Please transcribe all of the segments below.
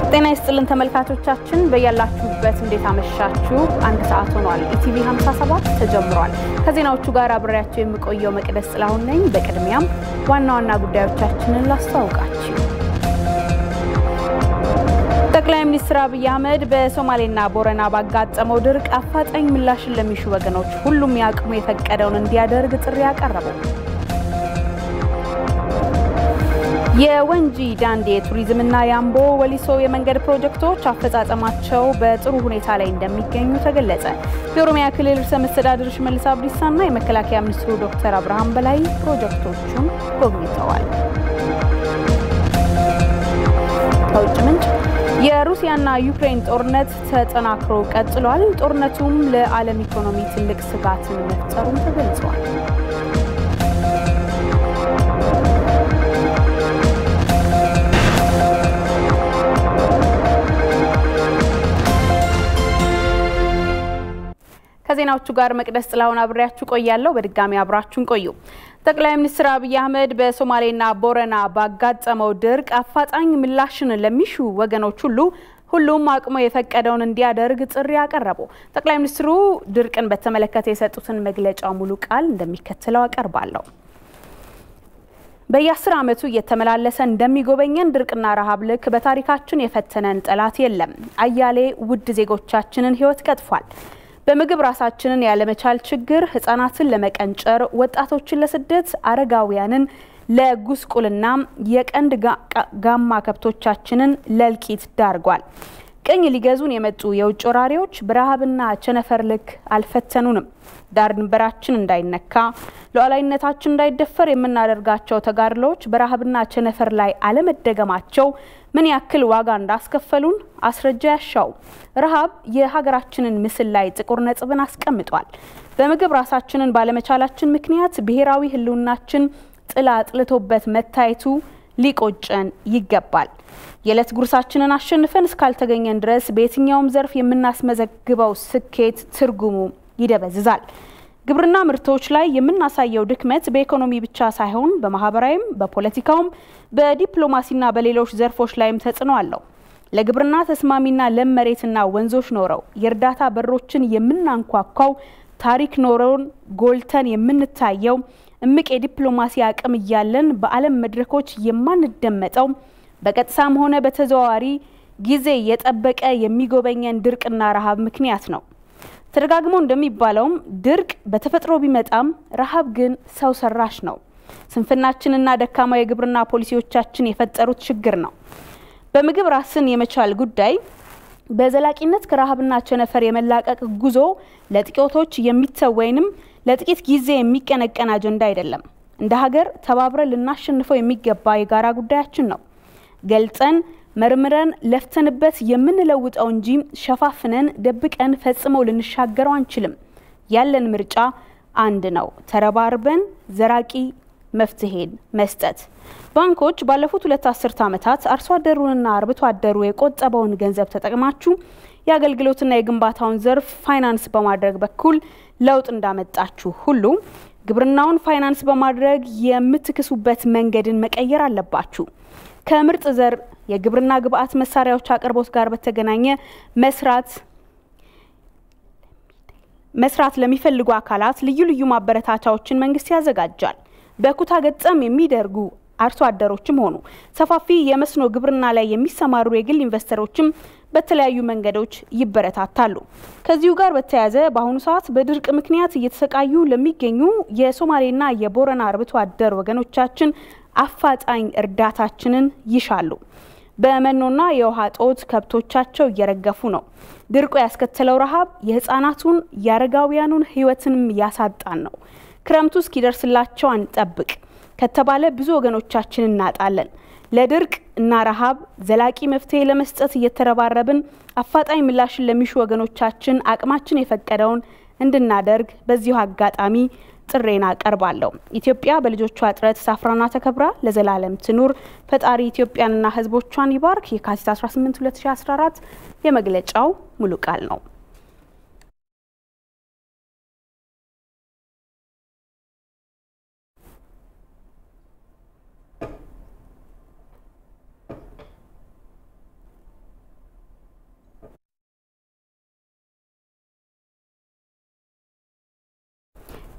ጤና ይስጥልን ተመልካቾቻችን፣ በያላችሁበት እንዴት አመሻችሁ? አንድ ሰዓት ሆኗል። ኢቲቪ 57 ተጀምሯል። ከዜናዎቹ ጋር አብሬያቸው የምቆየው መቅደስ ጥላሁን ነኝ። በቅድሚያም ዋና ዋና ጉዳዮቻችንን ላስተዋውቃችሁ። ጠቅላይ ሚኒስትር አብይ አህመድ በሶማሌና ቦረና ባጋጠመው ድርቅ አፋጣኝ ምላሽን ለሚሹ ወገኖች ሁሉም የአቅሙ የፈቀደውን እንዲያደርግ ጥሪ አቀረቡ። የወንጂ ዳንዴ የቱሪዝምና የአምቦ ወሊሶ የመንገድ ፕሮጀክቶች አፈጻጸማቸው በጥሩ ሁኔታ ላይ እንደሚገኙ ተገለጸ። የኦሮሚያ ክልል ርዕሰ መስተዳድር ሽመልስ አብዲሳና የመከላከያ ሚኒስትሩ ዶክተር አብርሃም በላይ ፕሮጀክቶቹን ጎብኝተዋል። ከውጭ ምንጭ የሩሲያና ዩክሬን ጦርነት ተጠናክሮ ቀጥሏል። ጦርነቱም ለዓለም ኢኮኖሚ ትልቅ ስጋትን መፍጠሩም ተገልጿል። ከዜናዎቹ ጋር መቅደስ ጥላሁን አብሬያችሁ ቆያለሁ። በድጋሚ አብራችሁን ቆዩ። ጠቅላይ ሚኒስትር አብይ አህመድ በሶማሌና ቦረና ባጋጠመው ድርቅ አፋጣኝ ምላሽን ለሚሹ ወገኖች ሁሉ ሁሉም አቅሙ የፈቀደውን እንዲያደርግ ጥሪ አቀረቡ። ጠቅላይ ሚኒስትሩ ድርቅን በተመለከተ የሰጡትን መግለጫ ሙሉ ቃል እንደሚከተለው አቀርባለሁ። በየአስር ዓመቱ እየተመላለሰ እንደሚጎበኘን ድርቅና ረሃብ ልክ በታሪካችን የፈተነን ጠላት የለም። አያሌ ውድ ዜጎቻችንን ሕይወት ቀጥፏል። በምግብ ራሳችንን ያለመቻል ችግር ህጻናትን ለመቀንጨር፣ ወጣቶችን ለስደት፣ አረጋውያንን ለጉስቁልና፣ የቀንድ ጋማ ከብቶቻችንን ለእልቂት ዳርጓል። ቅኝ ሊገዙን የመጡ የውጭ ወራሪዎች በረሃብና ቸነፈር ልክ አልፈተኑንም። ዳር ድንበራችን እንዳይነካ፣ ሉዓላዊነታችን እንዳይደፈር የምናደርጋቸው ተጋድሎዎች በረሃብና ቸነፈር ላይ አለመደገማቸው ምን ያክል ዋጋ እንዳስከፈሉን አስረጃ ያሻው። ረሃብ የሀገራችንን ምስል ላይ ጥቁር ነጥብን አስቀምጧል። በምግብ ራሳችንን ባለመቻላችን ምክንያት ብሔራዊ ህልውናችን ጥላ ጥልቶበት መታየቱ ሊቆጨን ይገባል። የዕለት ጉርሳችንን አሸንፈን እስካልተገኘን ድረስ በየትኛውም ዘርፍ የምናስመዘግበው ስኬት ትርጉሙ ይደበዝዛል። ግብርና ምርቶች ላይ የምናሳየው ድክመት በኢኮኖሚ ብቻ ሳይሆን በማህበራዊም፣ በፖለቲካውም፣ በዲፕሎማሲና በሌሎች ዘርፎች ላይም ተጽዕኖ አለው። ለግብርና ተስማሚና ለም መሬትና ወንዞች ኖረው የእርዳታ በሮችን የምናንኳኳው ታሪክ ኖረውን ጎልተን የምንታየው እምቅ የዲፕሎማሲ አቅም እያለን በዓለም መድረኮች የማንደመጠው በቀጥታም ሆነ በተዘዋዋሪ ጊዜ የጠበቀ የሚጎበኘን ድርቅና ረሃብ ምክንያት ነው። ተደጋግሞ እንደሚባለውም ድርቅ በተፈጥሮ ቢመጣም ረሃብ ግን ሰው ሰራሽ ነው። ስንፍናችንና ደካማ የግብርና ፖሊሲዎቻችን የፈጠሩት ችግር ነው። በምግብ ራስን የመቻል ጉዳይ በዘላቂነት ከረሃብና ቸነፈር የመላቀቅ ጉዞ ለጥቂቶች የሚተው ወይንም ለጥቂት ጊዜ የሚቀነቀን አጀንዳ አይደለም። እንደ ሀገር ተባብረን ልናሸንፈው የሚገባ የጋራ ጉዳያችን ነው። ገልጸን መርምረን ለፍተንበት የምንለውጠው እንጂ ሸፋፍነን ደብቀን ፈጽመው ልንሻገረው አንችልም። ያለን ምርጫ አንድ ነው፣ ተረባርበን ዘራቂ መፍትሄን መስጠት። ባንኮች ባለፉት ሁለት አስርት ዓመታት አርሶ አደሩንና አርብቶ አደሩ የቆጠበውን ገንዘብ ተጠቅማችሁ የአገልግሎትና የግንባታውን ዘርፍ ፋይናንስ በማድረግ በኩል ለውጥ እንዳመጣችሁ ሁሉ ግብርናውን ፋይናንስ በማድረግ የምትክሱበት መንገድን መቀየር አለባችሁ። ከምርጥ ዘር የግብርና ግብአት መሳሪያዎች አቅርቦት ጋር በተገናኘ መስራት መስራት ለሚፈልጉ አካላት ልዩ ልዩ ማበረታቻዎችን መንግስት ያዘጋጃል። በኩታ ገጠም የሚደርጉ አርሶ አደሮችም ሆኑ ሰፋፊ የመስኖ ግብርና ላይ የሚሰማሩ የግል ኢንቨስተሮችም በተለያዩ መንገዶች ይበረታታሉ። ከዚሁ ጋር በተያያዘ በአሁኑ ሰዓት በድርቅ ምክንያት እየተሰቃዩ ለሚገኙ የሶማሌና የቦረና አርብቶ አደር ወገኖቻችን አፋጣኝ እርዳታችንን ይሻሉ። በመኖና የውሃ ጦት ከብቶቻቸው እየረገፉ ነው። ድርቁ ያስከተለው ረሃብ የህፃናቱን የአረጋውያኑን ህይወትንም ያሳጣን ነው። ክረምቱ እስኪደርስላቸው አንጠብቅ ከተባለ ብዙ ወገኖቻችን እናጣለን። ለድርቅ እና ረሃብ ዘላቂ መፍትሄ ለመስጠት እየተረባረብን አፋጣኝ ምላሽን ለሚሹ ወገኖቻችን አቅማችን የፈቀደውን እንድናደርግ በዚሁ አጋጣሚ ጥሬን አቀርባለሁ። ኢትዮጵያ በልጆቿ ጥረት ሳፍራና ተከብራ ለዘላለም ትኑር። ፈጣሪ ኢትዮጵያንና ህዝቦቿን ይባርክ። የካቲት 18 2014 የመግለጫው ሙሉ ቃል ነው።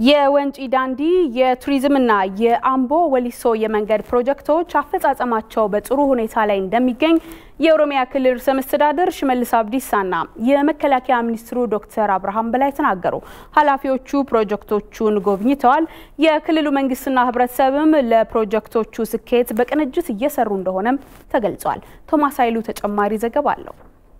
የወንጪ ዳንዲ የቱሪዝምና የአምቦ ወሊሶ የመንገድ ፕሮጀክቶች አፈጻጸማቸው በጥሩ ሁኔታ ላይ እንደሚገኝ የኦሮሚያ ክልል ርዕሰ መስተዳድር ሽመልስ አብዲሳና የመከላከያ ሚኒስትሩ ዶክተር አብርሃም በላይ ተናገሩ። ኃላፊዎቹ ፕሮጀክቶቹን ጎብኝተዋል። የክልሉ መንግስትና ህብረተሰብም ለፕሮጀክቶቹ ስኬት በቅንጅት እየሰሩ እንደሆነም ተገልጿል። ቶማስ ኃይሉ ተጨማሪ ዘገባ አለው።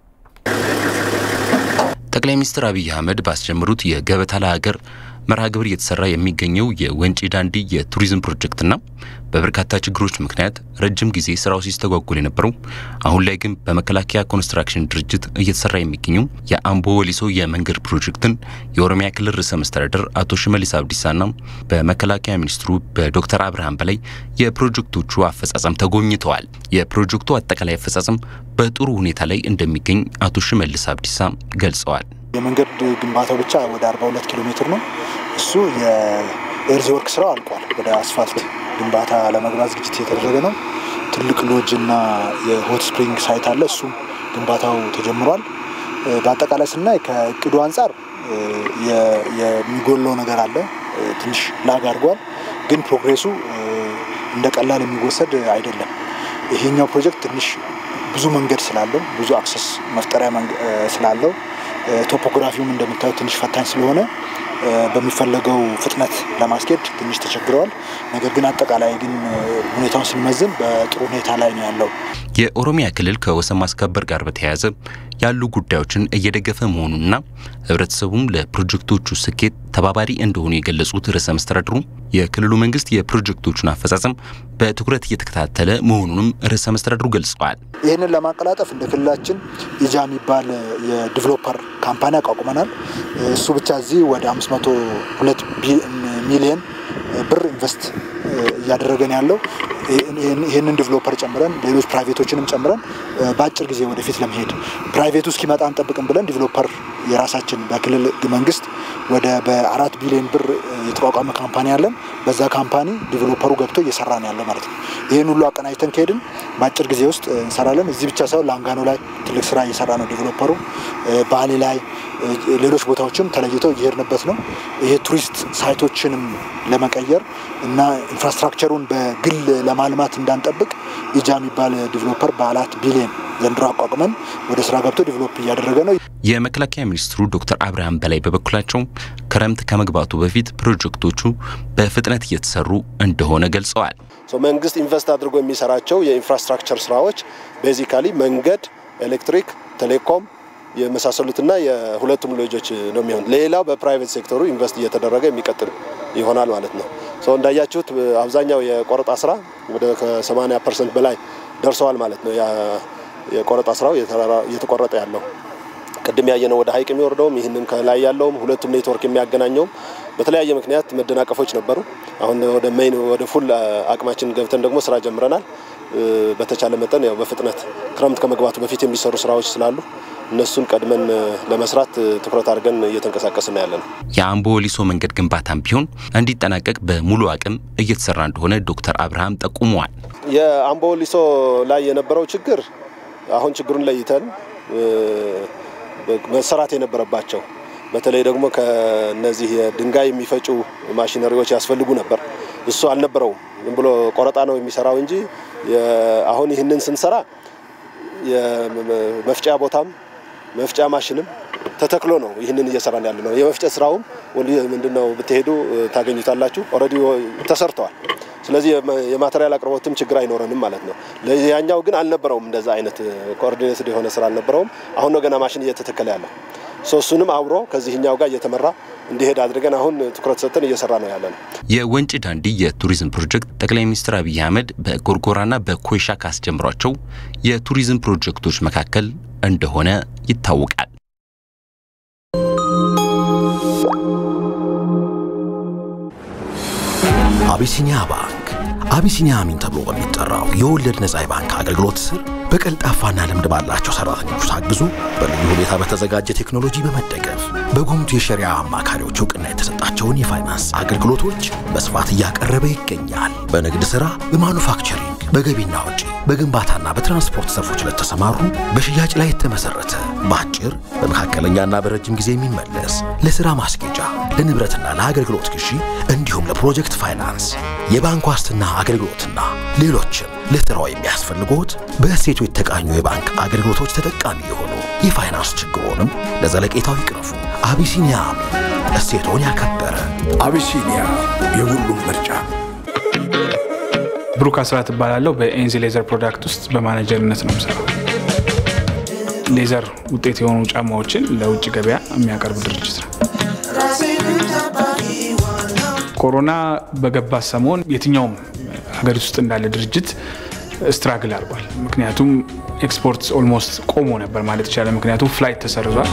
ጠቅላይ ሚኒስትር አብይ አህመድ ባስጀመሩት የገበታ ለሀገር መርሃ ግብር እየተሰራ የሚገኘው የወንጪ ዳንዲ የቱሪዝም ፕሮጀክትና በበርካታ ችግሮች ምክንያት ረጅም ጊዜ ስራው ሲስተጓጎል የነበረው አሁን ላይ ግን በመከላከያ ኮንስትራክሽን ድርጅት እየተሰራ የሚገኘው የአምቦ ወሊሶ የመንገድ ፕሮጀክትን የኦሮሚያ ክልል ርዕሰ መስተዳደር አቶ ሽመልስ አብዲሳና በመከላከያ ሚኒስትሩ በዶክተር አብርሃም በላይ የፕሮጀክቶቹ አፈጻጸም ተጎብኝተዋል። የፕሮጀክቱ አጠቃላይ አፈጻጸም በጥሩ ሁኔታ ላይ እንደሚገኝ አቶ ሽመልስ አብዲሳ ገልጸዋል። የመንገድ ግንባታው ብቻ ወደ 42 ኪሎ ሜትር ነው። እሱ የኤርዝ ወርክ ስራው አልቋል። ወደ አስፋልት ግንባታ ለመግባት ዝግጅት የተደረገ ነው። ትልቅ ሎጅ እና የሆት ስፕሪንግ ሳይት አለ። እሱም ግንባታው ተጀምሯል። በአጠቃላይ ስናይ ከእቅዱ አንጻር የሚጎለው ነገር አለ። ትንሽ ላግ አድርጓል። ግን ፕሮግሬሱ እንደ ቀላል የሚወሰድ አይደለም። ይሄኛው ፕሮጀክት ትንሽ ብዙ መንገድ ስላለው ብዙ አክሰስ መፍጠሪያ ስላለው ቶፖግራፊውም እንደምታዩት ትንሽ ፈታኝ ስለሆነ በሚፈለገው ፍጥነት ለማስኬድ ትንሽ ተቸግረዋል። ነገር ግን አጠቃላይ ግን ሁኔታውን ስንመዝን በጥሩ ሁኔታ ላይ ነው ያለው። የኦሮሚያ ክልል ከወሰን ማስከበር ጋር በተያያዘ ያሉ ጉዳዮችን እየደገፈ መሆኑንና ህብረተሰቡም ለፕሮጀክቶቹ ስኬት ተባባሪ እንደሆኑ የገለጹት ርዕሰ መስተዳድሩ የክልሉ መንግስት የፕሮጀክቶቹን አፈጻጸም በትኩረት እየተከታተለ መሆኑንም ርዕሰ መስተዳድሩ ገልጸዋል። ይህንን ለማቀላጠፍ እንደ ክልላችን ኢጃ የሚባል የዲቨሎፐር ካምፓኒ አቋቁመናል። እሱ ብቻ እዚህ ወደ 502 ሚሊየን ብር ኢንቨስት እያደረገን ያለው ይህንን ዲቨሎፐር ጨምረን ሌሎች ፕራይቬቶችንም ጨምረን በአጭር ጊዜ ወደፊት ለመሄድ ፕራይቬቱ እስኪመጣ አንጠብቅም ብለን ዲቨሎፐር የራሳችን በክልል እንግስት ወደ በአራት ቢሊዮን ብር የተቋቋመ ካምፓኒ አለን። በዛ ካምፓኒ ዲቨሎፐሩ ገብቶ እየሰራ ነው ያለው ማለት ነው። ይህን ሁሉ አቀናጅተን ከሄድን በአጭር ጊዜ ውስጥ እንሰራለን። እዚህ ብቻ ሳይሆን ላንጋኖ ላይ ትልቅ ስራ እየሰራ ነው ዲቨሎፐሩ። ባሌ ላይ ሌሎች ቦታዎችም ተለይቶ እየሄድንበት ነው። ይሄ ቱሪስት ሳይቶችንም ለመቀየር እና ኢንፍራስትራክቸሩን በግል ለማልማት እንዳንጠብቅ ኢጃ የሚባል ዲቨሎፐር በአራት ቢሊዮን ዘንድሮ አቋቁመን ወደ ስራ ገብቶ ዲቨሎፕ እያደረገ ነው። የመከላከያ ሚኒስትሩ ዶክተር አብርሃም በላይ በበኩላቸው ክረምት ከመግባቱ በፊት ፕሮጀክቶቹ በፍጥነት እየተሰሩ እንደሆነ ገልጸዋል። መንግስት ኢንቨስት አድርጎ የሚሰራቸው የኢንፍራስትራክቸር ስራዎች ቤዚካሊ መንገድ፣ ኤሌክትሪክ፣ ቴሌኮም የመሳሰሉትና የሁለቱም ሎጆች ነው የሚሆን። ሌላው በፕራይቬት ሴክተሩ ኢንቨስት እየተደረገ የሚቀጥል ይሆናል ማለት ነው። እንዳያችሁት አብዛኛው የቆረጣ ስራ ወደ ከ80 ፐርሰንት በላይ ደርሰዋል ማለት ነው። የቆረጣ ስራው እየተቆረጠ ያለው ቅድም ያየነው ወደ ሀይቅ የሚወርደውም ይህንም ከላይ ያለውም ሁለቱም ኔትወርክ የሚያገናኘውም በተለያየ ምክንያት መደናቀፎች ነበሩ። አሁን ወደ ሜይን ወደ ፉል አቅማችን ገብተን ደግሞ ስራ ጀምረናል። በተቻለ መጠን ያው በፍጥነት ክረምት ከመግባቱ በፊት የሚሰሩ ስራዎች ስላሉ እነሱን ቀድመን ለመስራት ትኩረት አድርገን እየተንቀሳቀስን ያለ ነው። የአምቦ ወሊሶ መንገድ ግንባታም ቢሆን እንዲጠናቀቅ በሙሉ አቅም እየተሰራ እንደሆነ ዶክተር አብርሃም ጠቁመዋል። የአምቦ ወሊሶ ላይ የነበረው ችግር አሁን ችግሩን ለይተን መሰራት የነበረባቸው በተለይ ደግሞ ከነዚህ የድንጋይ የሚፈጩ ማሽነሪዎች ያስፈልጉ ነበር። እሱ አልነበረውም። ዝም ብሎ ቆረጣ ነው የሚሰራው እንጂ አሁን ይህንን ስንሰራ የመፍጫ ቦታም መፍጫ ማሽንም ተተክሎ ነው ይህንን እየሰራን ያለ ነው። የመፍጨት ስራውም ምንድነው ብትሄዱ ታገኙታላችሁ። ኦልሬዲ ተሰርተዋል። ስለዚህ የማቴሪያል አቅርቦትም ችግር አይኖረንም ማለት ነው። ያኛው ግን አልነበረውም፣ እንደዛ አይነት ኮኦርዲኔትድ የሆነ ስራ አልነበረውም። አሁን ነው ገና ማሽን እየተተከለ ያለው። እሱንም አብሮ ከዚህኛው ጋር እየተመራ እንዲሄድ አድርገን አሁን ትኩረት ሰጥተን እየሰራ ነው ያለ ነው። የወንጪ ዳንዲ የቱሪዝም ፕሮጀክት ጠቅላይ ሚኒስትር አብይ አህመድ በጎርጎራና በኮይሻ ካስጀምሯቸው የቱሪዝም ፕሮጀክቶች መካከል እንደሆነ ይታወቃል። አቢሲኒያ ባንክ አቢሲኒያ አሚን ተብሎ በሚጠራው የወለድ ነጻ የባንክ አገልግሎት ስር በቀልጣፋና ልምድ ባላቸው ሰራተኞች ታግዞ በልዩ ሁኔታ በተዘጋጀ ቴክኖሎጂ በመደገፍ በጉምቱ የሸሪያ አማካሪዎች እውቅና የተሰጣቸውን የፋይናንስ አገልግሎቶች በስፋት እያቀረበ ይገኛል። በንግድ ሥራ፣ በማኑፋክቸሪንግ፣ በገቢና ወጪ፣ በግንባታና በትራንስፖርት ዘርፎች ለተሰማሩ በሽያጭ ላይ የተመሰረተ በአጭር በመካከለኛና በረጅም ጊዜ የሚመለስ ለሥራ ማስጌጫ፣ ለንብረትና ለአገልግሎት ግዢ እንዲሁም ለፕሮጀክት ፋይናንስ፣ የባንክ ዋስትና አገልግሎትና ሌሎችም ለሥራው የሚያስፈልጎት በእሴቱ የተቃኙ የባንክ አገልግሎቶች ተጠቃሚ የሆኑ የፋይናንስ ችግሮንም ለዘለቄታው ይቅረፉ። አቢሲኒያ እሴቶን ያከበረ አቢሲኒያ የሁሉም ምርጫ። ብሩክ አስራት እባላለሁ። በኤንዚ ሌዘር ፕሮዳክት ውስጥ በማኔጀርነት ነው የምሰራው። ሌዘር ውጤት የሆኑ ጫማዎችን ለውጭ ገበያ የሚያቀርብ ድርጅት ነው። ኮሮና በገባ ሰሞን የትኛውም ሀገሪቱ ውስጥ እንዳለ ድርጅት ስትራግል አድርጓል። ምክንያቱም ኤክስፖርት ኦልሞስት ቆሞ ነበር ማለት ይቻላል። ምክንያቱም ፍላይት ተሰርዟል።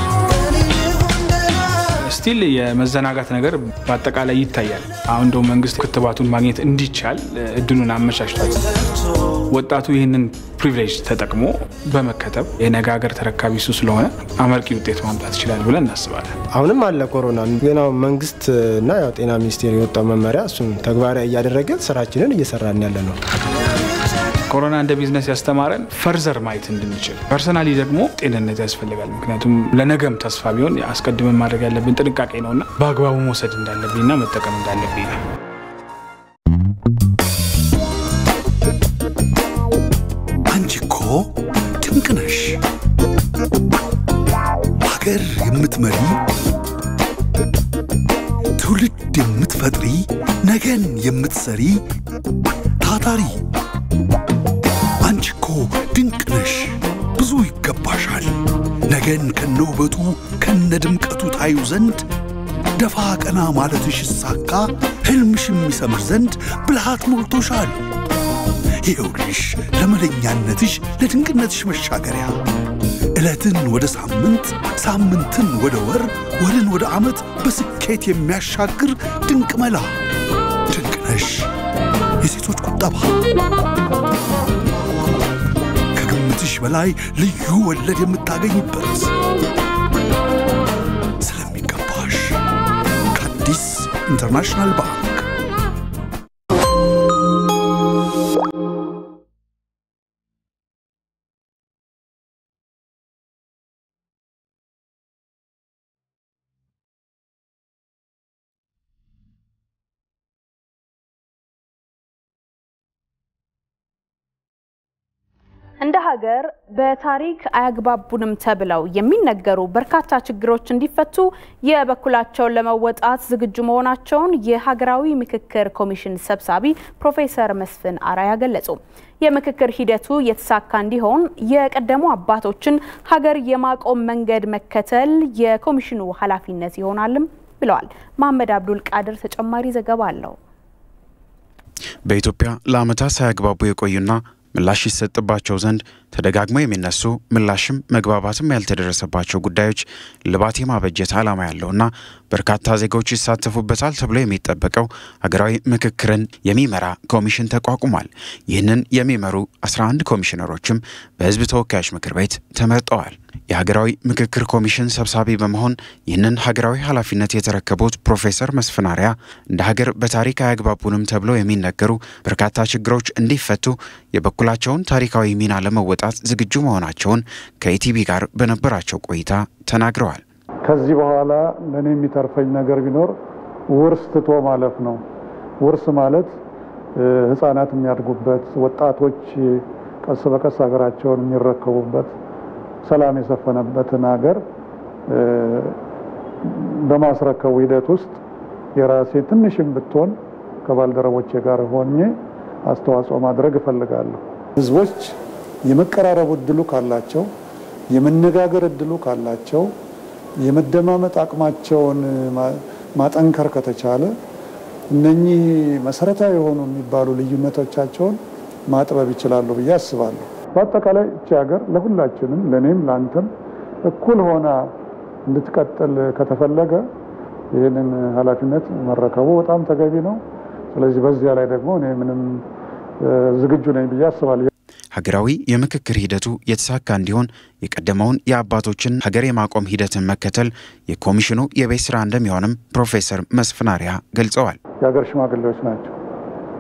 ስቲል የመዘናጋት ነገር በአጠቃላይ ይታያል። አሁን እንደው መንግስት ክትባቱን ማግኘት እንዲቻል እድሉን አመቻችቷል። ወጣቱ ይህንን ፕሪቪሌጅ ተጠቅሞ በመከተብ የነገ ሀገር ተረካቢ እሱ ስለሆነ አመርቂ ውጤት ማምጣት ይችላል ብለን እናስባለን። አሁንም አለ ኮሮና ግን አሁን መንግስት እና ያው ጤና ሚኒስቴር የወጣው መመሪያ እሱን ተግባራዊ እያደረገን ስራችንን እየሰራን ያለ ነው። ኮሮና እንደ ቢዝነስ ያስተማረን ፈርዘር ማየት እንድንችል፣ ፐርሰናሊ ደግሞ ጤንነት ያስፈልጋል። ምክንያቱም ለነገም ተስፋ ቢሆን አስቀድመን ማድረግ ያለብን ጥንቃቄ ነውና በአግባቡ መውሰድ እንዳለብኝና መጠቀም እንዳለብኝ ነው። አንቺ እኮ ድንቅ ነሽ! ሀገር የምትመሪ ትውልድ የምትፈጥሪ ነገን የምትሰሪ ታታሪ አንቺ እኮ ድንቅ ነሽ! ብዙ ይገባሻል። ነገን ከነውበቱ ከነ ድምቀቱ ታዩ ዘንድ ደፋ ቀና ማለትሽ ይሳካ ሕልምሽ የሚሰምር ዘንድ ብልሃት ሞልቶሻል። ይኸውልሽ ለመለኛነትሽ ለድንቅነትሽ መሻገሪያ ዕለትን ወደ ሳምንት ሳምንትን ወደ ወር ወርን ወደ ዓመት በስኬት የሚያሻግር ድንቅ መላ ድንቅ ነሽ የሴቶች ቁጠባ ከግምትሽ በላይ ልዩ ወለድ የምታገኝበት ስለሚገባሽ ከአዲስ ኢንተርናሽናል ባንክ እንደ ሀገር በታሪክ አያግባቡንም ተብለው የሚነገሩ በርካታ ችግሮች እንዲፈቱ የበኩላቸውን ለመወጣት ዝግጁ መሆናቸውን የሀገራዊ ምክክር ኮሚሽን ሰብሳቢ ፕሮፌሰር መስፍን አራያ ገለጹ። የምክክር ሂደቱ የተሳካ እንዲሆን የቀደሙ አባቶችን ሀገር የማቆም መንገድ መከተል የኮሚሽኑ ኃላፊነት ይሆናልም ብለዋል። መሐመድ አብዱል ቃድር ተጨማሪ ዘገባ አለው። በኢትዮጵያ ለዓመታት ሳያግባቡ የቆዩና ምላሽ ይሰጥባቸው ዘንድ ተደጋግመው የሚነሱ ምላሽም መግባባትም ያልተደረሰባቸው ጉዳዮች ልባት የማበጀት ዓላማ ያለውና በርካታ ዜጎች ይሳተፉበታል ተብሎ የሚጠበቀው ሀገራዊ ምክክርን የሚመራ ኮሚሽን ተቋቁሟል። ይህንን የሚመሩ 11 ኮሚሽነሮችም በሕዝብ ተወካዮች ምክር ቤት ተመርጠዋል። የሀገራዊ ምክክር ኮሚሽን ሰብሳቢ በመሆን ይህንን ሀገራዊ ኃላፊነት የተረከቡት ፕሮፌሰር መስፍን አርአያ እንደ ሀገር በታሪክ አያግባቡንም ተብለው የሚነገሩ በርካታ ችግሮች እንዲፈቱ የበኩላቸውን ታሪካዊ ሚና ለመወጣት ዝግጁ መሆናቸውን ከኢቲቪ ጋር በነበራቸው ቆይታ ተናግረዋል። ከዚህ በኋላ ለእኔ የሚተርፈኝ ነገር ቢኖር ውርስ ትቶ ማለፍ ነው። ውርስ ማለት ሕፃናት የሚያድጉበት፣ ወጣቶች ቀስ በቀስ ሀገራቸውን የሚረከቡበት ሰላም የሰፈነበትን ሀገር በማስረከቡ ሂደት ውስጥ የራሴ ትንሽም ብትሆን ከባልደረቦቼ ጋር ሆኜ አስተዋጽኦ ማድረግ እፈልጋለሁ። ህዝቦች የመቀራረቡ እድሉ ካላቸው፣ የመነጋገር እድሉ ካላቸው፣ የመደማመጥ አቅማቸውን ማጠንከር ከተቻለ እነኚህ መሰረታዊ የሆኑ የሚባሉ ልዩነቶቻቸውን ማጥበብ ይችላሉ ብዬ አስባለሁ። በአጠቃላይ እቺ ሀገር ለሁላችንም ለእኔም ለአንተም እኩል ሆና እንድትቀጥል ከተፈለገ ይህንን ኃላፊነት መረከቡ በጣም ተገቢ ነው። ስለዚህ በዚያ ላይ ደግሞ እኔ ምንም ዝግጁ ነኝ ብዬ አስባለሁ። ሀገራዊ የምክክር ሂደቱ የተሳካ እንዲሆን የቀደመውን የአባቶችን ሀገር የማቆም ሂደትን መከተል የኮሚሽኑ የቤት ስራ እንደሚሆንም ፕሮፌሰር መስፍን አርአያ ገልጸዋል። የሀገር ሽማግሌዎች ናቸው።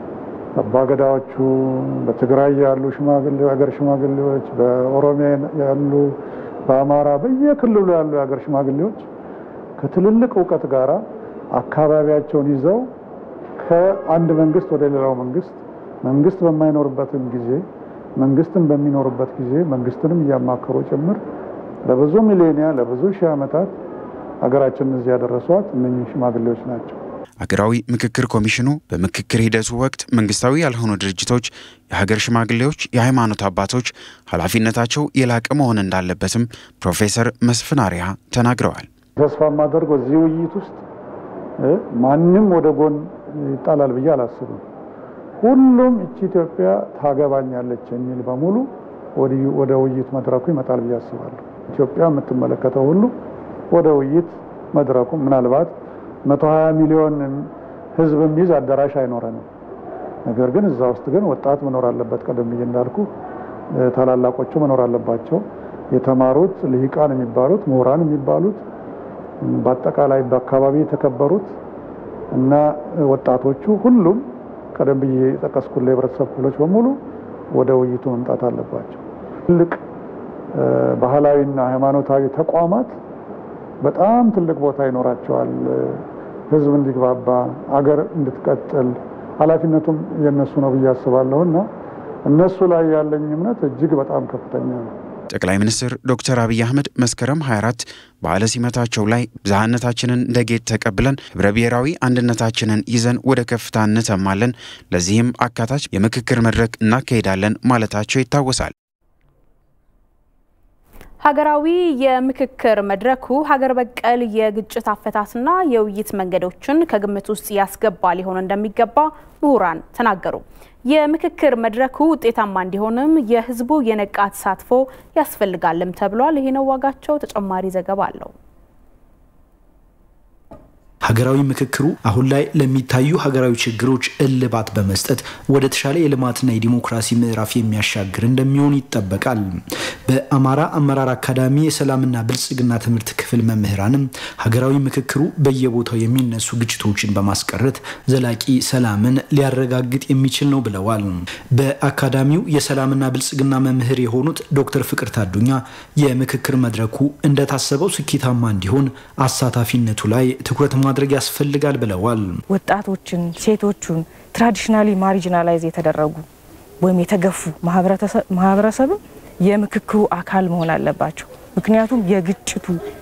አባገዳዎቹ፣ በትግራይ ያሉ የሀገር ሽማግሌዎች፣ በኦሮሚያ ያሉ፣ በአማራ በየክልሉ ያሉ የሀገር ሽማግሌዎች ከትልልቅ እውቀት ጋር አካባቢያቸውን ይዘው ከአንድ መንግስት ወደ ሌላው መንግስት መንግስት በማይኖርበትም ጊዜ መንግስትን በሚኖርበት ጊዜ መንግስትንም እያማከሩ ጭምር ለብዙ ሚሌኒያ ለብዙ ሺህ ዓመታት ሀገራችንን እዚህ ያደረሷት እነኚህ ሽማግሌዎች ናቸው። አገራዊ ምክክር ኮሚሽኑ በምክክር ሂደቱ ወቅት መንግስታዊ ያልሆኑ ድርጅቶች፣ የሀገር ሽማግሌዎች፣ የሃይማኖት አባቶች ኃላፊነታቸው የላቀ መሆን እንዳለበትም ፕሮፌሰር መስፍን አሪያ ተናግረዋል። ተስፋ የማደርገው እዚህ ውይይት ውስጥ ማንም ወደ ጎን ይጣላል ብዬ አላስብም። ሁሉም እቺ ኢትዮጵያ ታገባኛለች የሚል በሙሉ ወደ ውይይት መድረኩ ይመጣል ብዬ አስባለሁ። ኢትዮጵያ የምትመለከተው ሁሉ ወደ ውይይት መድረኩ ምናልባት 120 ሚሊዮን ህዝብ የሚይዝ አዳራሽ አይኖረንም። ነገር ግን እዛ ውስጥ ግን ወጣት መኖር አለበት። ቀደም ብዬ እንዳልኩ ታላላቆቹ መኖር አለባቸው። የተማሩት ልሂቃን የሚባሉት ምሁራን የሚባሉት በአጠቃላይ በአካባቢ የተከበሩት እና ወጣቶቹ ሁሉም ቀደም ብዬ የጠቀስኩት የህብረተሰብ ክፍሎች በሙሉ ወደ ውይይቱ መምጣት አለባቸው። ትልቅ ባህላዊና ሃይማኖታዊ ተቋማት በጣም ትልቅ ቦታ ይኖራቸዋል። ህዝብ እንዲግባባ፣ አገር እንድትቀጥል ኃላፊነቱም የእነሱ ነው ብዬ አስባለሁ እና እነሱ ላይ ያለኝ እምነት እጅግ በጣም ከፍተኛ ነው። ጠቅላይ ሚኒስትር ዶክተር አብይ አህመድ መስከረም 24 በዓለ ሲመታቸው ላይ ብዝሃነታችንን እንደ ጌጥ ተቀብለን ህብረ ብሔራዊ አንድነታችንን ይዘን ወደ ከፍታ እንተማለን፣ ለዚህም አካታች የምክክር መድረክ እናካሄዳለን ማለታቸው ይታወሳል። ሀገራዊ የምክክር መድረኩ ሀገር በቀል የግጭት አፈታትና የውይይት መንገዶችን ከግምት ውስጥ ያስገባ ሊሆን እንደሚገባ ምሁራን ተናገሩ። የምክክር መድረኩ ውጤታማ እንዲሆንም የህዝቡ የነቃ ተሳትፎ ያስፈልጋልም ተብሏል። ይሄ ነው ዋጋቸው። ተጨማሪ ዘገባ አለው። ሀገራዊ ምክክሩ አሁን ላይ ለሚታዩ ሀገራዊ ችግሮች እልባት በመስጠት ወደ ተሻለ የልማትና የዲሞክራሲ ምዕራፍ የሚያሻግር እንደሚሆን ይጠበቃል። በአማራ አመራር አካዳሚ የሰላምና ብልጽግና ትምህርት ክፍል መምህራንም ሀገራዊ ምክክሩ በየቦታው የሚነሱ ግጭቶችን በማስቀረት ዘላቂ ሰላምን ሊያረጋግጥ የሚችል ነው ብለዋል። በአካዳሚው የሰላምና ብልጽግና መምህር የሆኑት ዶክተር ፍቅር ታዱኛ የምክክር መድረኩ እንደታሰበው ስኬታማ እንዲሆን አሳታፊነቱ ላይ ትኩረት ማድረግ ያስፈልጋል ብለዋል። ወጣቶችን፣ ሴቶቹን ትራዲሽናሊ ማሪጂናላይዝ የተደረጉ ወይም የተገፉ ማህበረሰብም የምክክሩ አካል መሆን አለባቸው። ምክንያቱም የግጭቱ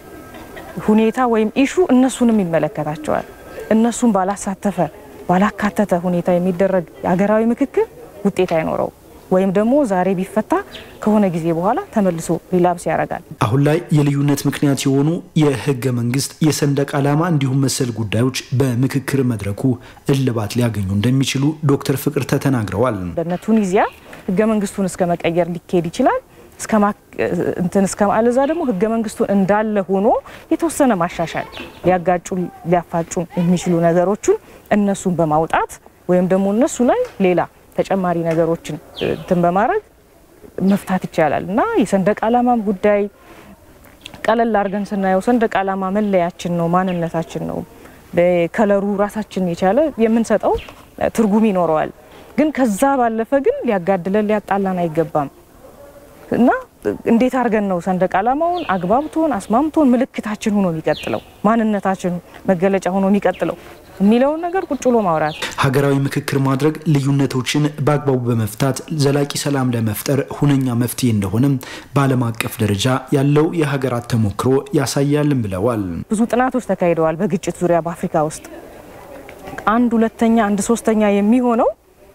ሁኔታ ወይም ኢሹ እነሱንም ይመለከታቸዋል። እነሱን ባላሳተፈ ባላካተተ ሁኔታ የሚደረግ ሀገራዊ ምክክር ውጤት አይኖረው ወይም ደግሞ ዛሬ ቢፈታ ከሆነ ጊዜ በኋላ ተመልሶ ሪላፕስ ያደርጋል። አሁን ላይ የልዩነት ምክንያት የሆኑ የህገ መንግስት፣ የሰንደቅ ዓላማ እንዲሁም መሰል ጉዳዮች በምክክር መድረኩ እልባት ሊያገኙ እንደሚችሉ ዶክተር ፍቅርተ ተናግረዋል። እንደነ ቱኒዚያ ህገ መንግስቱን እስከ መቀየር ሊካሄድ ይችላል። እንትን እስከ ማለዛ ደግሞ ህገ መንግስቱን እንዳለ ሆኖ የተወሰነ ማሻሻል ሊያጋጩ ሊያፋጩ የሚችሉ ነገሮችን እነሱን በማውጣት ወይም ደግሞ እነሱ ላይ ሌላ ተጨማሪ ነገሮችን እንትን በማድረግ መፍታት ይቻላል እና የሰንደቅ ዓላማም ጉዳይ ቀለል አድርገን ስናየው ሰንደቅ ዓላማ መለያችን ነው፣ ማንነታችን ነው። ከለሩ ራሳችን የቻለ የምንሰጠው ትርጉም ይኖረዋል። ግን ከዛ ባለፈ ግን ሊያጋድለን ሊያጣላን አይገባም እና እንዴት አድርገን ነው ሰንደቅ ዓላማውን አግባብቶን አስማምቶን ምልክታችን ሆኖ የሚቀጥለው ማንነታችን መገለጫ ሆኖ የሚቀጥለው የሚለውን ነገር ቁጭ ብሎ ማውራት። ሀገራዊ ምክክር ማድረግ ልዩነቶችን በአግባቡ በመፍታት ዘላቂ ሰላም ለመፍጠር ሁነኛ መፍትሄ እንደሆነም በዓለም አቀፍ ደረጃ ያለው የሀገራት ተሞክሮ ያሳያልም ብለዋል። ብዙ ጥናቶች ተካሂደዋል በግጭት ዙሪያ በአፍሪካ ውስጥ አንድ ሁለተኛ አንድ ሶስተኛ የሚሆነው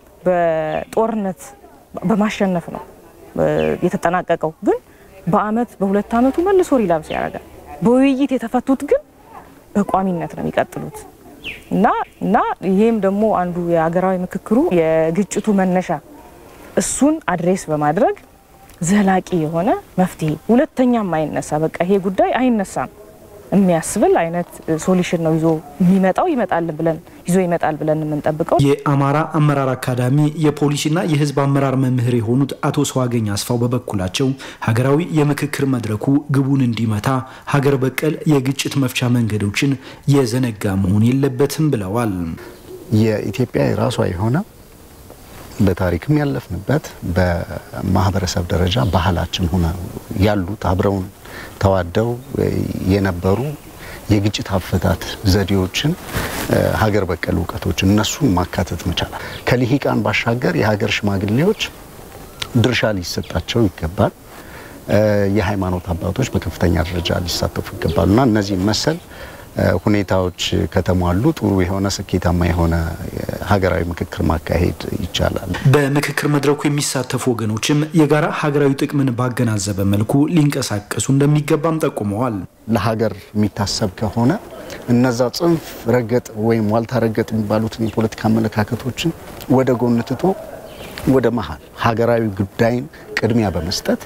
በጦርነት በማሸነፍ ነው የተጠናቀቀው። ግን በአመት በሁለት አመቱ መልሶ ሪላፕስ ያደርጋል። በውይይት የተፈቱት ግን በቋሚነት ነው የሚቀጥሉት እና እና ይሄም ደግሞ አንዱ የሀገራዊ ምክክሩ የግጭቱ መነሻ እሱን አድሬስ በማድረግ ዘላቂ የሆነ መፍትሄ ሁለተኛም አይነሳ በቃ ይሄ ጉዳይ አይነሳም የሚያስብል አይነት ሶሉሽን ነው ይዞ የሚመጣው ይመጣል ብለን ይዞ ይመጣል ብለን የምንጠብቀው። የአማራ አመራር አካዳሚ የፖሊሲና የህዝብ አመራር መምህር የሆኑት አቶ ሰዋገኝ አስፋው በበኩላቸው ሀገራዊ የምክክር መድረኩ ግቡን እንዲመታ ሀገር በቀል የግጭት መፍቻ መንገዶችን የዘነጋ መሆን የለበትም ብለዋል። የኢትዮጵያ የራሷ የሆነ በታሪክም ያለፍንበት በማህበረሰብ ደረጃ ባህላችን ሆነ ያሉት አብረውን ተዋደው የነበሩ የግጭት አፈታት ዘዴዎችን ሀገር በቀል እውቀቶችን እነሱን ማካተት መቻላል። ከልሂቃን ባሻገር የሀገር ሽማግሌዎች ድርሻ ሊሰጣቸው ይገባል። የሃይማኖት አባቶች በከፍተኛ ደረጃ ሊሳተፉ ይገባሉ እና እነዚህ መሰል ሁኔታዎች ከተሟሉ ጥሩ የሆነ ስኬታማ የሆነ ሀገራዊ ምክክር ማካሄድ ይቻላል። በምክክር መድረኩ የሚሳተፉ ወገኖችም የጋራ ሀገራዊ ጥቅምን ባገናዘበ መልኩ ሊንቀሳቀሱ እንደሚገባም ጠቁመዋል። ለሀገር የሚታሰብ ከሆነ እነዛ ጽንፍ ረገጥ ወይም ዋልታ ረገጥ የሚባሉትን የፖለቲካ አመለካከቶችን ወደ ጎን ትቶ ወደ መሀል ሀገራዊ ጉዳይን ቅድሚያ በመስጠት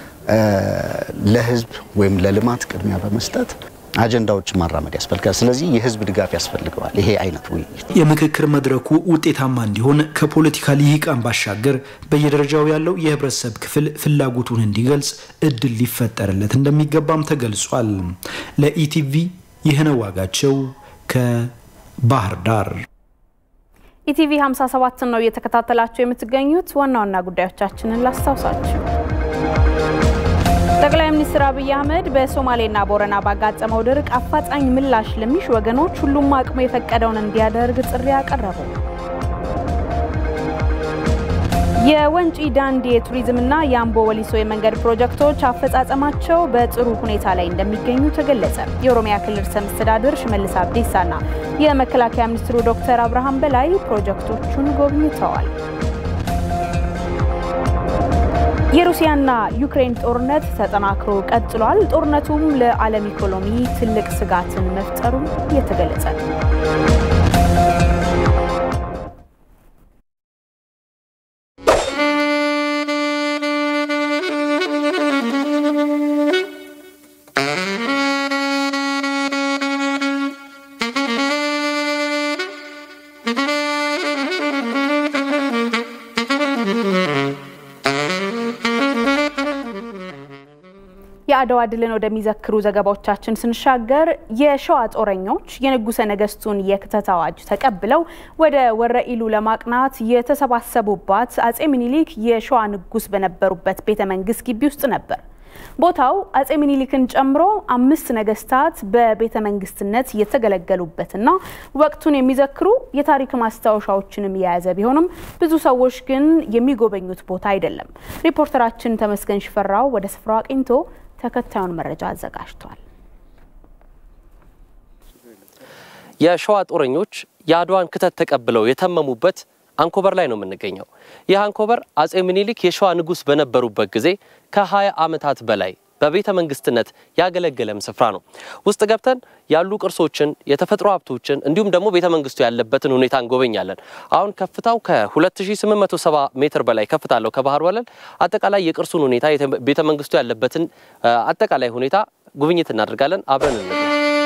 ለህዝብ ወይም ለልማት ቅድሚያ በመስጠት አጀንዳዎችን ማራመድ ያስፈልጋል። ስለዚህ የህዝብ ድጋፍ ያስፈልገዋል። ይሄ አይነት ውይይት የምክክር መድረኩ ውጤታማ እንዲሆን ከፖለቲካ ልሂቃን ባሻገር በየደረጃው ያለው የህብረተሰብ ክፍል ፍላጎቱን እንዲገልጽ እድል ሊፈጠርለት እንደሚገባም ተገልጿል። ለኢቲቪ ይህነ ዋጋቸው ከባህር ዳር። ኢቲቪ 57ን ነው እየተከታተላችሁ የምትገኙት። ዋና ዋና ጉዳዮቻችንን ላስታውሳችሁ። ጠቅላይ ሚኒስትር አብይ አህመድ በሶማሌና ቦረና ባጋጠመው ድርቅ አፋጣኝ ምላሽ ለሚሹ ወገኖች ሁሉም አቅሙ የፈቀደውን እንዲያደርግ ጥሪ አቀረቡ። የወንጪ ዳንዲ የቱሪዝምና የአምቦ ወሊሶ የመንገድ ፕሮጀክቶች አፈጻጸማቸው በጥሩ ሁኔታ ላይ እንደሚገኙ ተገለጸ። የኦሮሚያ ክልል ርዕሰ መስተዳድር ሽመልስ አብዲሳና የመከላከያ ሚኒስትሩ ዶክተር አብርሃም በላይ ፕሮጀክቶቹን ጎብኝተዋል። የሩሲያና ዩክሬን ጦርነት ተጠናክሮ ቀጥሏል። ጦርነቱም ለዓለም ኢኮኖሚ ትልቅ ስጋትን መፍጠሩ እየተገለጸ ነው። የአድዋ ድልን ወደሚዘክሩ ዘገባዎቻችን ስንሻገር የሸዋ ጦረኞች የንጉሠ ነገሥቱን የክተት አዋጅ ተቀብለው ወደ ወረኢሉ ለማቅናት የተሰባሰቡባት አጼ ምኒልክ የሸዋ ንጉሥ በነበሩበት ቤተ መንግስት ግቢ ውስጥ ነበር። ቦታው አጼ ምኒልክን ጨምሮ አምስት ነገስታት በቤተ መንግስትነት የተገለገሉበትና ወቅቱን የሚዘክሩ የታሪክ ማስታወሻዎችንም የያዘ ቢሆንም ብዙ ሰዎች ግን የሚጎበኙት ቦታ አይደለም። ሪፖርተራችን ተመስገን ሽፈራው ወደ ስፍራው አቅኝቶ ተከታዩን መረጃ አዘጋጅቷል። የሸዋ ጦረኞች የአድዋን ክተት ተቀብለው የተመሙበት አንኮበር ላይ ነው የምንገኘው። ይህ አንኮበር አጼ ምኒልክ የሸዋ ንጉሥ በነበሩበት ጊዜ ከ20 ዓመታት በላይ በቤተ መንግስትነት ያገለገለም ስፍራ ነው። ውስጥ ገብተን ያሉ ቅርሶችን፣ የተፈጥሮ ሀብቶችን እንዲሁም ደግሞ ቤተ መንግስቱ ያለበትን ሁኔታ እንጎበኛለን። አሁን ከፍታው ከ2870 ሜትር በላይ ከፍታ አለው ከባህር ወለል። አጠቃላይ የቅርሱን ሁኔታ ቤተ መንግስቱ ያለበትን አጠቃላይ ሁኔታ ጉብኝት እናደርጋለን። አብረን እንገ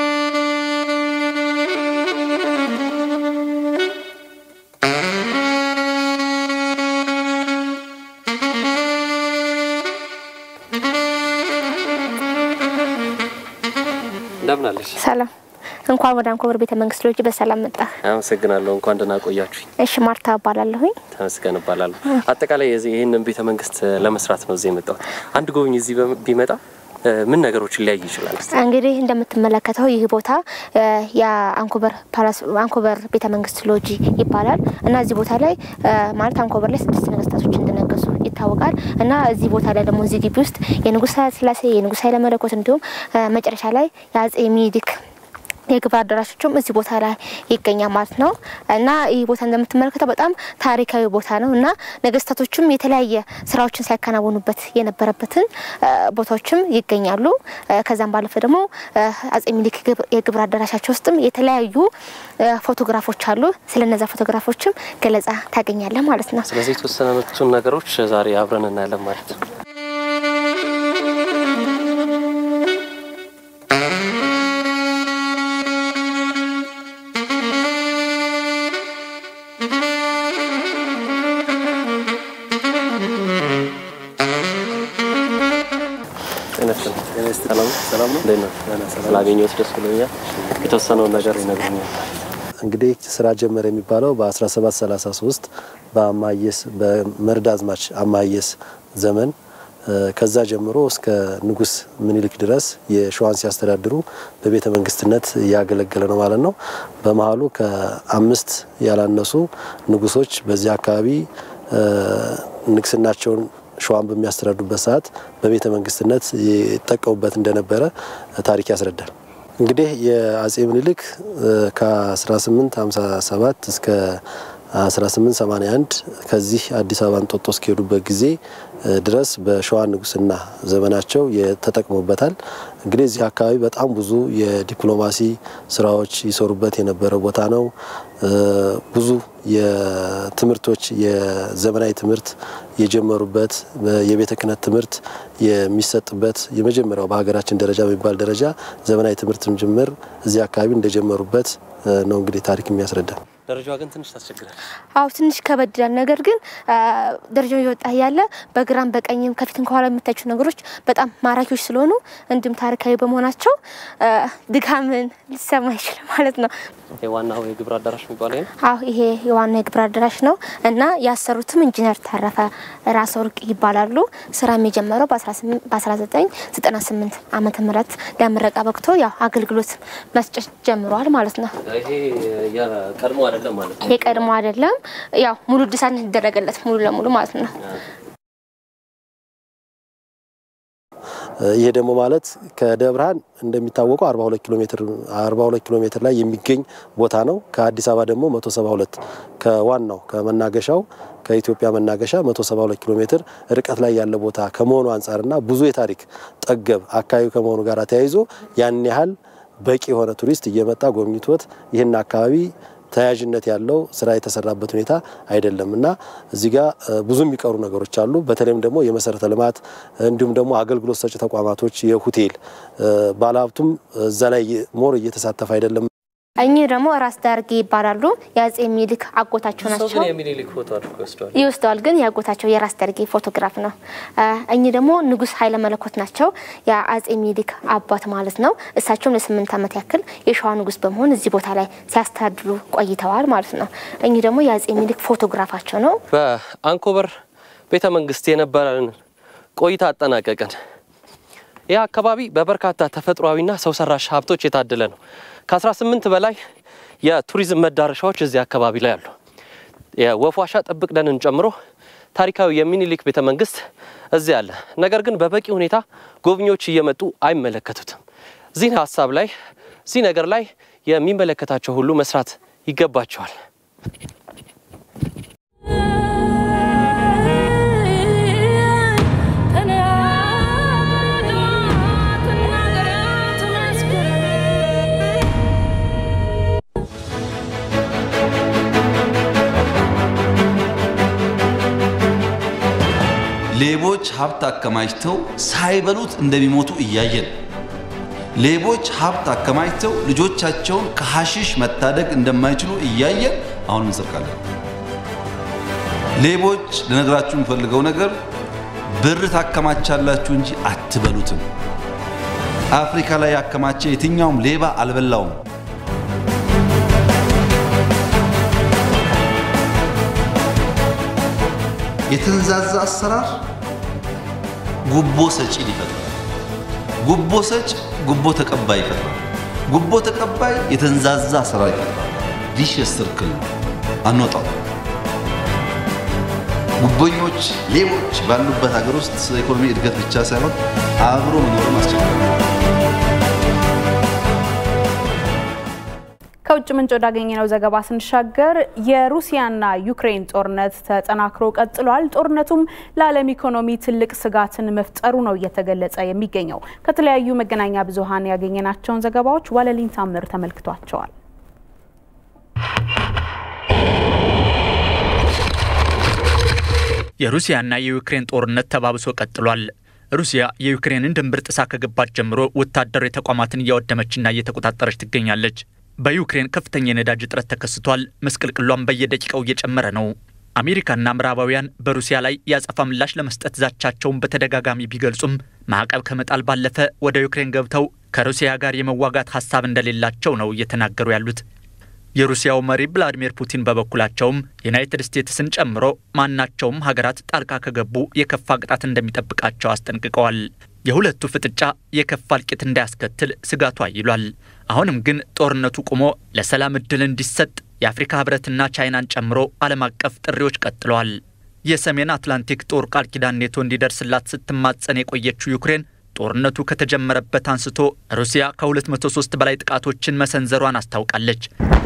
እንደምን አለሽ? ሰላም። እንኳን ወደ አንኮበር ቤተ መንግስት ሎጂ በሰላም መጣ። አመሰግናለሁ። እንኳን ደህና ቆያችሁኝ። እሺ፣ ማርታ እባላለሁኝ። ተመስገን እባላለሁ። አጠቃላይ የዚህ ይህንን ቤተ መንግስት ለመስራት ነው እዚህ የመጣሁት። አንድ ጎብኝ እዚህ ቢመጣ ምን ነገሮችን ሊያይ ይችላል? እንግዲህ እንደምትመለከተው ይህ ቦታ የአንኮበር ፓላስ አንኮበር ቤተ መንግስት ሎጂ ይባላል እና እዚህ ቦታ ላይ ማለት አንኮበር ላይ ስድስት ነገስታቶች እንደነገሱ ይታወቃል እና እዚህ ቦታ ላይ ደግሞ እዚህ ግቢ ውስጥ የንጉሥ ኃይለሥላሴ የንጉሥ ኃይለ መለኮት እንዲሁም መጨረሻ ላይ የአጼ ሚኒሊክ የግብር አዳራሾችም እዚህ ቦታ ላይ ይገኛል ማለት ነው እና ይህ ቦታ እንደምትመለከተው በጣም ታሪካዊ ቦታ ነው እና ነገስታቶችም የተለያየ ስራዎችን ሲያከናውኑበት የነበረበትን ቦታዎችም ይገኛሉ። ከዛም ባለፈ ደግሞ አጼ ሚኒሊክ የግብር አዳራሻቸው ውስጥም የተለያዩ ፎቶግራፎች አሉ። ስለነዛ ፎቶግራፎችም ገለጻ ታገኛለህ ማለት ነው። ስለዚህ የተወሰኑትን ነገሮች ዛሬ አብረን እናያለን ማለት ነው። ስላገኘሁት ደስ ብሎኛል። የተወሰነውን ነገር ይነግሩኛል። እንግዲህ ስራ ጀመረ የሚባለው በ1733 በአማየስ በመርዳዝማች አማየስ ዘመን ከዛ ጀምሮ እስከ ንጉስ ምኒልክ ድረስ የሸዋን ሲያስተዳድሩ በቤተ መንግስትነት ያገለገለ ነው ማለት ነው። በመሀሉ ከአምስት ያላነሱ ንጉሶች በዚህ አካባቢ ንግስናቸውን ሸዋን በሚያስተዳድሩበት ሰዓት በቤተ መንግስትነት ይጠቀሙበት እንደነበረ ታሪክ ያስረዳል። እንግዲህ የአጼ ምኒልክ ከ1857 እስከ 1881 ከዚህ አዲስ አበባ እንጦጦ እስከሄዱበት ጊዜ ድረስ በሸዋ ንጉስና ዘመናቸው ተጠቅሞበታል። እንግዲህ እዚህ አካባቢ በጣም ብዙ የዲፕሎማሲ ስራዎች ይሰሩበት የነበረ ቦታ ነው። ብዙ የትምህርቶች የዘመናዊ ትምህርት የጀመሩበት የቤተ ክህነት ትምህርት የሚሰጥበት የመጀመሪያው በሀገራችን ደረጃ በሚባል ደረጃ ዘመናዊ ትምህርትም ጭምር እዚህ አካባቢ እንደጀመሩበት ነው እንግዲህ ታሪክ የሚያስረዳ። ደረጃዋ ግን ትንሽ ታስቸግራል። አዎ ትንሽ ከበድ ይላል። ነገር ግን ደረጃው እየወጣ ያለ በግራም በቀኝም ከፊትም ከኋላ የምታያቸው ነገሮች በጣም ማራኪዎች ስለሆኑ እንዲሁም ታሪካዊ በመሆናቸው ድካምን ሊሰማ አይችልም ማለት ነው። ዋናው የግብር አዳራሽ የሚባለው ይሄ ነው። አዎ ይሄ የዋና የግብር አዳራሽ ነው እና ያሰሩትም ኢንጂነር ተረፈ ራስ ወርቅ ይባላሉ። ስራም የጀመረው በ1998 ዓመተ ምህረት ለምረቃ በቅቶ ያው አገልግሎት መስጠት ጀምረዋል ማለት ነው። ይሄ የቀድሞ አይደለም ማለት ነው። የቀድሞ አይደለም፣ ያው ሙሉ እድሳት የተደረገለት ሙሉ ለሙሉ ማለት ነው። ይሄ ደግሞ ማለት ከደብረ ብርሃን እንደሚታወቀው 42 ኪሎ ሜትር 42 ኪሎ ሜትር ላይ የሚገኝ ቦታ ነው። ከአዲስ አበባ ደግሞ 172 ከዋናው ከመናገሻው ከኢትዮጵያ መናገሻ 172 ኪሎ ሜትር ርቀት ላይ ያለ ቦታ ከመሆኑ አንጻርና ብዙ የታሪክ ጠገብ አካባቢ ከመሆኑ ጋር ተያይዞ ያን ያህል በቂ የሆነ ቱሪስት እየመጣ ጎብኝቶት ይህን አካባቢ ተያያዥነት ያለው ስራ የተሰራበት ሁኔታ አይደለም እና እዚህ ጋር ብዙ የሚቀሩ ነገሮች አሉ። በተለይም ደግሞ የመሰረተ ልማት እንዲሁም ደግሞ አገልግሎት ሰጪ ተቋማቶች፣ የሆቴል ባለሀብቱም እዛ ላይ ሞር እየተሳተፈ አይደለም። እኚህ ደግሞ ራስ ዳርጌ ይባላሉ። የአጼ ሚኒሊክ አጎታቸው ሰው ናቸው። ግን የሚኒሊክ ፎቶ አድርጎ ይወስደዋል። ይወስደዋል ግን የአጎታቸው የራስ ደርጌ ፎቶግራፍ ነው። እኚህ ደግሞ ንጉስ ኃይለ መለኮት ናቸው። የአጼ ሚኒሊክ አባት ማለት ነው። እሳቸውም ለስምንት ዓመት ያክል የሸዋ ንጉስ በመሆን እዚህ ቦታ ላይ ሲያስተዳድሩ ቆይተዋል ማለት ነው። እኚህ ደግሞ የአጼ ሚኒሊክ ፎቶግራፋቸው ነው። በአንኮበር ቤተ መንግስት የነበረን ቆይታ አጠናቀቅን። ይህ አካባቢ በበርካታ ተፈጥሯዊና ሰው ሰራሽ ሀብቶች የታደለ ነው። ከ18 በላይ የቱሪዝም መዳረሻዎች እዚህ አካባቢ ላይ አሉ። የወፍ ዋሻ ጥብቅ ደንን ጨምሮ ታሪካዊ የሚኒሊክ ቤተ መንግስት እዚህ አለ። ነገር ግን በበቂ ሁኔታ ጎብኚዎች እየመጡ አይመለከቱትም። እዚህ ሀሳብ ላይ እዚህ ነገር ላይ የሚመለከታቸው ሁሉ መስራት ይገባቸዋል። ሌቦች ሀብት አከማችተው ሳይበሉት እንደሚሞቱ እያየን፣ ሌቦች ሀብት አከማችተው ልጆቻቸውን ከሐሺሽ መታደግ እንደማይችሉ እያየን አሁን እንሰርቃለን። ሌቦች ልነግራችሁ የምፈልገው ነገር ብር ታከማቻላችሁ እንጂ አትበሉትም። አፍሪካ ላይ ያከማቸ የትኛውም ሌባ አልበላውም። የተንዛዛ አሰራር ጉቦ ሰጪን ይፈጥራል። ጉቦ ሰጭ ጉቦ ተቀባይ ይፈጥራል። ጉቦ ተቀባይ የተንዛዛ አሰራር ይፈጥራል። ቪሸስ ሰርክል ነው፣ አንወጣው። ጉቦኞች፣ ሌቦች ባሉበት ሀገር ውስጥ ስለ ኢኮኖሚ እድገት ብቻ ሳይሆን አብሮ መኖርም አስቸጋሪ ነው። ከውጭ ምንጭ ወዳገኘነው ዘገባ ስንሻገር የሩሲያና ዩክሬን ጦርነት ተጠናክሮ ቀጥሏል። ጦርነቱም ለዓለም ኢኮኖሚ ትልቅ ስጋትን መፍጠሩ ነው እየተገለጸ የሚገኘው። ከተለያዩ መገናኛ ብዙኃን ያገኘናቸውን ዘገባዎች ዋለሊን ታምር ተመልክቷቸዋል። የሩሲያና የዩክሬን ጦርነት ተባብሶ ቀጥሏል። ሩሲያ የዩክሬንን ድንበር ጥሳ ከገባች ጀምሮ ወታደራዊ ተቋማትን እያወደመችና እየተቆጣጠረች ትገኛለች። በዩክሬን ከፍተኛ የነዳጅ እጥረት ተከስቷል። መስቅልቅሏን በየደቂቃው እየጨመረ ነው። አሜሪካና ምዕራባውያን በሩሲያ ላይ የአጸፋ ምላሽ ለመስጠት ዛቻቸውን በተደጋጋሚ ቢገልጹም ማዕቀብ ከመጣል ባለፈ ወደ ዩክሬን ገብተው ከሩሲያ ጋር የመዋጋት ሀሳብ እንደሌላቸው ነው እየተናገሩ ያሉት። የሩሲያው መሪ ቭላዲሚር ፑቲን በበኩላቸውም ዩናይትድ ስቴትስን ጨምሮ ማናቸውም ሀገራት ጣልቃ ከገቡ የከፋ ቅጣት እንደሚጠብቃቸው አስጠንቅቀዋል። የሁለቱ ፍጥጫ የከፋ እልቂት እንዳያስከትል ስጋቱ አይሏል። አሁንም ግን ጦርነቱ ቆሞ ለሰላም እድል እንዲሰጥ የአፍሪካ ህብረትና ቻይናን ጨምሮ ዓለም አቀፍ ጥሪዎች ቀጥለዋል። የሰሜን አትላንቲክ ጦር ቃል ኪዳን ኔቶ እንዲደርስላት ስትማጸን የቆየችው ዩክሬን ጦርነቱ ከተጀመረበት አንስቶ ሩሲያ ከ203 በላይ ጥቃቶችን መሰንዘሯን አስታውቃለች።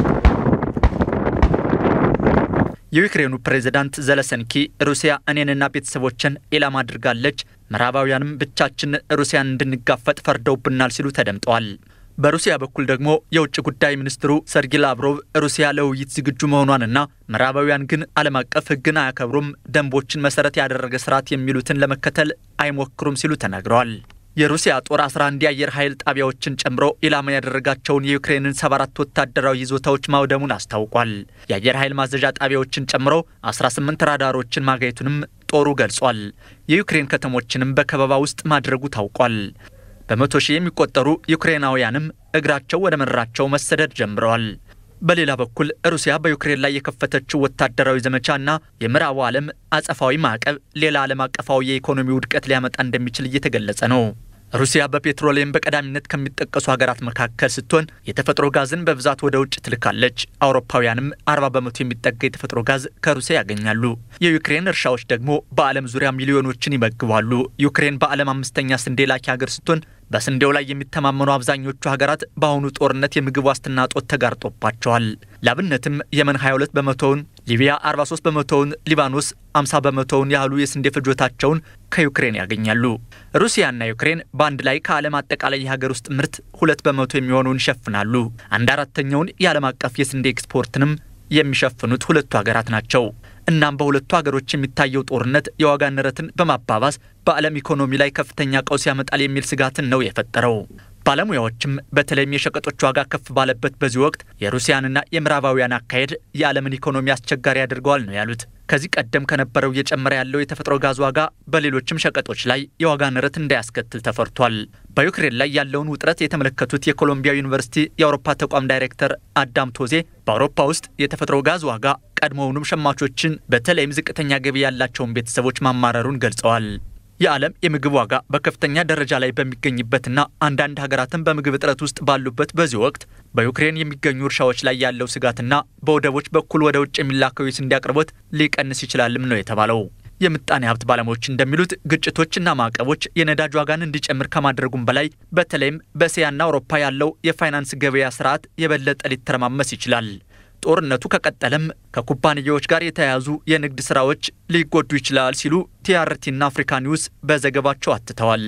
የዩክሬኑ ፕሬዝዳንት ዘለሰንኪ ሩሲያ እኔንና ቤተሰቦችን ኢላማ አድርጋለች፣ ምዕራባውያንም ብቻችን ሩሲያን እንድንጋፈጥ ፈርደውብናል ሲሉ ተደምጠዋል። በሩሲያ በኩል ደግሞ የውጭ ጉዳይ ሚኒስትሩ ሰርጊ ላቭሮቭ ሩሲያ ለውይይት ዝግጁ መሆኗንና ምዕራባውያን ግን ዓለም አቀፍ ሕግን አያከብሩም፣ ደንቦችን መሰረት ያደረገ ስርዓት የሚሉትን ለመከተል አይሞክሩም ሲሉ ተናግረዋል። የሩሲያ ጦር 11 የአየር ኃይል ጣቢያዎችን ጨምሮ ኢላማ ያደረጋቸውን የዩክሬንን 74 ወታደራዊ ይዞታዎች ማውደሙን አስታውቋል። የአየር ኃይል ማዘዣ ጣቢያዎችን ጨምሮ 18 ራዳሮችን ማጋየቱንም ጦሩ ገልጿል። የዩክሬን ከተሞችንም በከበባ ውስጥ ማድረጉ ታውቋል። በመቶ ሺህ የሚቆጠሩ ዩክሬናውያንም እግራቸው ወደ ምድራቸው መሰደድ ጀምረዋል። በሌላ በኩል ሩሲያ በዩክሬን ላይ የከፈተችው ወታደራዊ ዘመቻና የምዕራቡ ዓለም አጸፋዊ ማዕቀብ ሌላ ዓለም አቀፋዊ የኢኮኖሚ ውድቀት ሊያመጣ እንደሚችል እየተገለጸ ነው። ሩሲያ በፔትሮሊየም በቀዳሚነት ከሚጠቀሱ ሀገራት መካከል ስትሆን የተፈጥሮ ጋዝን በብዛት ወደ ውጭ ትልካለች። አውሮፓውያንም 40 በመቶ የሚጠጋ የተፈጥሮ ጋዝ ከሩሲያ ያገኛሉ። የዩክሬን እርሻዎች ደግሞ በዓለም ዙሪያ ሚሊዮኖችን ይመግባሉ። ዩክሬን በዓለም አምስተኛ ስንዴ ላኪ ሀገር ስትሆን በስንዴው ላይ የሚተማመኑ አብዛኞቹ ሀገራት በአሁኑ ጦርነት የምግብ ዋስትና እጦት ተጋርጦባቸዋል። ላብነትም የመን 22 በመቶውን፣ ሊቢያ 43 በመቶውን፣ ሊባኖስ 50 በመቶውን ያህሉ የስንዴ ፍጆታቸውን ከዩክሬን ያገኛሉ። ሩሲያና ዩክሬን በአንድ ላይ ከዓለም አጠቃላይ የሀገር ውስጥ ምርት ሁለት በመቶ የሚሆነውን ይሸፍናሉ። አንድ አራተኛውን የዓለም አቀፍ የስንዴ ኤክስፖርትንም የሚሸፍኑት ሁለቱ ሀገራት ናቸው። እናም በሁለቱ ሀገሮች የሚታየው ጦርነት የዋጋ ንረትን በማባባስ በዓለም ኢኮኖሚ ላይ ከፍተኛ ቀውስ ያመጣል የሚል ስጋትን ነው የፈጠረው። ባለሙያዎችም በተለይም የሸቀጦች ዋጋ ከፍ ባለበት በዚህ ወቅት የሩሲያንና የምዕራባውያን አካሄድ የዓለምን ኢኮኖሚ አስቸጋሪ ያደርገዋል ነው ያሉት። ከዚህ ቀደም ከነበረው እየጨመረ ያለው የተፈጥሮ ጋዝ ዋጋ በሌሎችም ሸቀጦች ላይ የዋጋ ንረት እንዳያስከትል ተፈርቷል። በዩክሬን ላይ ያለውን ውጥረት የተመለከቱት የኮሎምቢያ ዩኒቨርሲቲ የአውሮፓ ተቋም ዳይሬክተር አዳም ቶዜ በአውሮፓ ውስጥ የተፈጥሮ ጋዝ ዋጋ ቀድሞውኑም ሸማቾችን በተለይም ዝቅተኛ ገቢ ያላቸውን ቤተሰቦች ማማረሩን ገልጸዋል። የዓለም የምግብ ዋጋ በከፍተኛ ደረጃ ላይ በሚገኝበትና አንዳንድ ሀገራትን በምግብ እጥረት ውስጥ ባሉበት በዚህ ወቅት በዩክሬን የሚገኙ እርሻዎች ላይ ያለው ስጋትና በወደቦች በኩል ወደ ውጭ የሚላከው የስንዴ አቅርቦት ሊቀንስ ይችላልም ነው የተባለው። የምጣኔ ሀብት ባለሙያዎች እንደሚሉት ግጭቶችና ማዕቀቦች የነዳጅ ዋጋን እንዲጨምር ከማድረጉም በላይ በተለይም በእስያና አውሮፓ ያለው የፋይናንስ ገበያ ስርዓት የበለጠ ሊተረማመስ ይችላል። ጦርነቱ ከቀጠለም ከኩባንያዎች ጋር የተያያዙ የንግድ ስራዎች ሊጎዱ ይችላል ሲሉ ቲአርቲና አፍሪካ ኒውስ በዘገባቸው አትተዋል።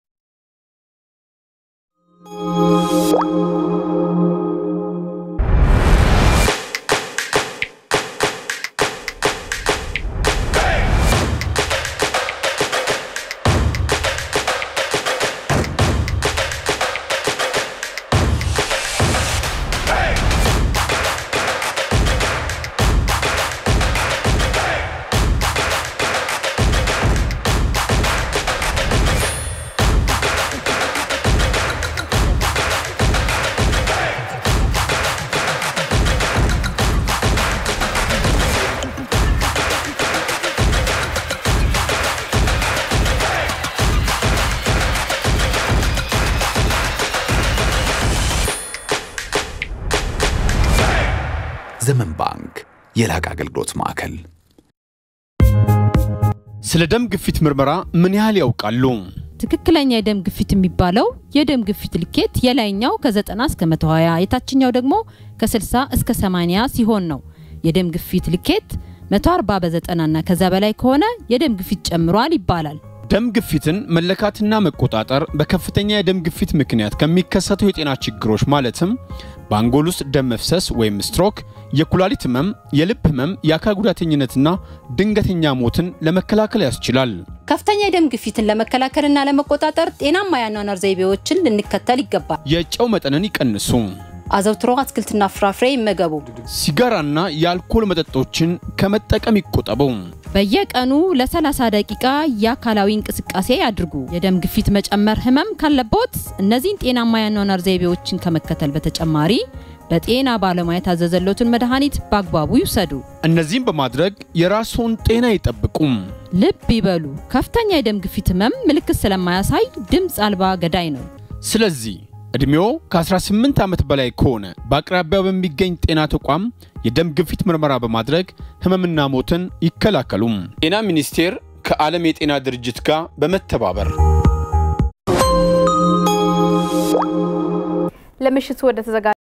ዘመን ባንክ የላቀ አገልግሎት ማዕከል። ስለ ደም ግፊት ምርመራ ምን ያህል ያውቃሉ? ትክክለኛ የደም ግፊት የሚባለው የደም ግፊት ልኬት የላይኛው ከ90 እስከ 120 የታችኛው ደግሞ ከ60 እስከ 80 ሲሆን ነው። የደም ግፊት ልኬት 140 በ90 እና ከዛ በላይ ከሆነ የደም ግፊት ጨምሯል ይባላል። ደም ግፊትን መለካትና መቆጣጠር በከፍተኛ የደም ግፊት ምክንያት ከሚከሰቱ የጤና ችግሮች ማለትም በአንጎል ውስጥ ደም መፍሰስ ወይም ስትሮክ፣ የኩላሊት ህመም፣ የልብ ህመም፣ የአካል ጉዳተኝነትና ድንገተኛ ሞትን ለመከላከል ያስችላል። ከፍተኛ የደም ግፊትን ለመከላከልና ለመቆጣጠር ጤናማ የአኗኗር ዘይቤዎችን ልንከተል ይገባል። የጨው መጠንን ይቀንሱ። አዘውትሮ አትክልትና ፍራፍሬ ይመገቡ። ሲጋራና የአልኮል መጠጦችን ከመጠቀም ይቆጠቡ። በየቀኑ ለ30 ደቂቃ የአካላዊ እንቅስቃሴ ያድርጉ። የደም ግፊት መጨመር ህመም ካለቦት እነዚህን ጤናማ የአኗኗር ዘይቤዎችን ከመከተል በተጨማሪ በጤና ባለሙያ የታዘዘሎትን መድኃኒት በአግባቡ ይውሰዱ። እነዚህም በማድረግ የራስዎን ጤና ይጠብቁም። ልብ ይበሉ፣ ከፍተኛ የደም ግፊት ህመም ምልክት ስለማያሳይ ድምፅ አልባ ገዳይ ነው። ስለዚህ ዕድሜዎ ከ18 ዓመት በላይ ከሆነ በአቅራቢያው በሚገኝ ጤና ተቋም የደም ግፊት ምርመራ በማድረግ ህመምና ሞትን ይከላከሉም። ጤና ሚኒስቴር ከዓለም የጤና ድርጅት ጋር በመተባበር ለምሽቱ ወደ ተዘጋ